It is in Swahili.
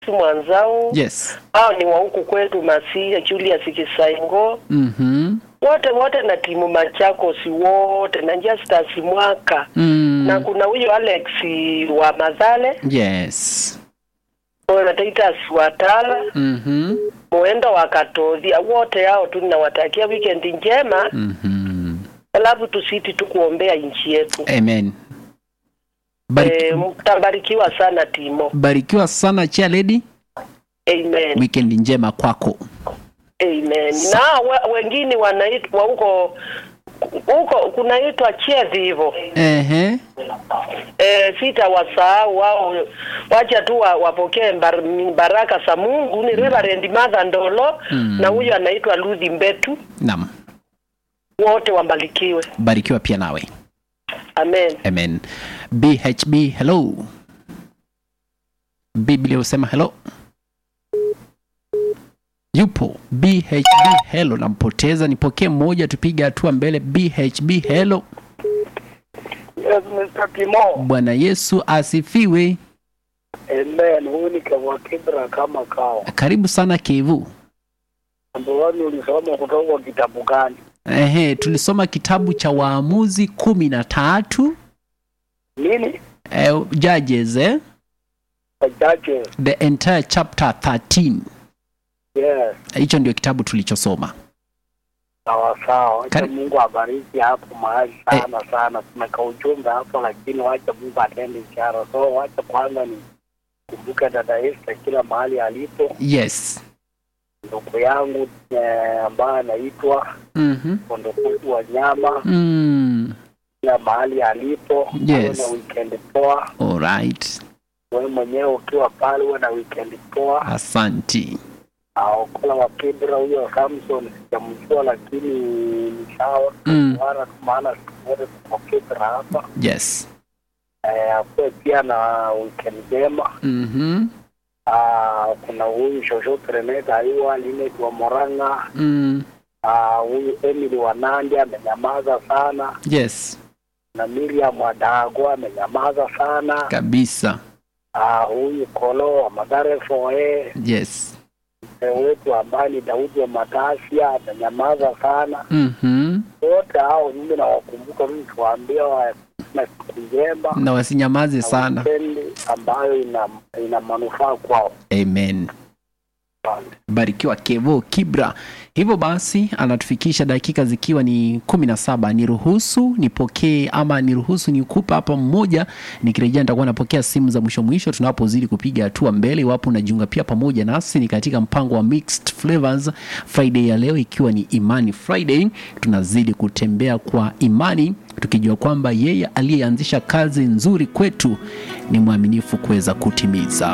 Mwanzau Yes. hao ni wa huku kwetu Masia, Julius Kisaingo, Mhm. wote wote na timu Machakos wote na Justus Mwaka Mm. na kuna huyo Alex wa Madhale, Yes. na Titus Watala, Mhm. Mwendo wa Katodhia, wote hao tu ninawatakia weekend njema, Mhm. alafu tusiti tu kuombea nchi yetu. Amen. Bariki, E, mtabarikiwa sana Timo. barikiwa sana chia lady. Amen. Weekend njema kwako. Amen. Na we, wengine wanaitwa huko huko kunaitwa chezi hivyo. Ehe. E, sita wasahau wao, wacha tu wa- wapokee bar, baraka za Mungu. Ni Reverend Mother Ndolo Mm. na huyu anaitwa Luthi Mbetu, Naam. wote wabarikiwe. Barikiwa pia nawe. Amen. Amen. BHB hello. Biblia husema hello. Yupo BHB hello, nampoteza. Nipokee mmoja, tupige hatua mbele. BHB hello. Yes, Mr. Timo. Bwana Yesu asifiwe. Amen. Huyu ni Kevwa Kibra kama kawa. Karibu sana Kevu. Mambo wani ulisoma kutoka kwa kitabu gani? Ehe, tulisoma kitabu cha Waamuzi kumi na tatu Nini? eh, Judges eh? Wachache. the entire chapter 13. Yes. Hicho ndio kitabu tulichosoma. Sawa sawa. Wacha Kari- Mungu abariki hapo mahali sana sana. Tumeka ujumbe hapo lakini wacha Mungu atende ishara. So wacha kwanza ni kumbuke dada Esther kila mahali alipo, Yes. ndugu yangu eh, ambaye anaitwa Mhm. Kondokuku wa nyama Mm. kila mahali alipo. Yes. Awe na weekend poa. All right. Wewe mwenyewe ukiwa pale uwe na weekend poa. Asanti. Aokola wa Kibra huyo Samson sijamjua, lakini ni sawa Mm. Bwana, maana siku zote tuko Kibra hapa. Yes. Eh, akuwe pia na weekend njema. Mhm. Ah, kuna huyu Shosho Treneta aiwa Linet wa Moranga. Mm. Ah, huyu Emily wa Nandi amenyamaza sana, Yes. na Miriam wa Dago amenyamaza sana. Kabisa. Ah, huyu Kolo wa Magare Foe Yes. mzee wetu ambaye ni Daudi wa Matasia amenyamaza sana. Mhm. wote hao mimi nawakumbuka mimi tuwaambia wa na siku njema Na wasinyamaze na sana. wikendi ambayo ina ina manufaa kwao. Amen. Barikiwa Kevo Kibra. Hivyo basi anatufikisha dakika zikiwa ni kumi na saba. Niruhusu nipokee ama niruhusu nikupa hapa mmoja, nikirejea nitakuwa napokea simu za mwisho mwisho tunapozidi kupiga hatua mbele. Iwapo unajiunga pia pamoja nasi, ni katika mpango wa Mixed Flavors Friday ya leo, ikiwa ni Imani Friday. Tunazidi kutembea kwa imani tukijua kwamba yeye aliyeanzisha kazi nzuri kwetu ni mwaminifu kuweza kutimiza.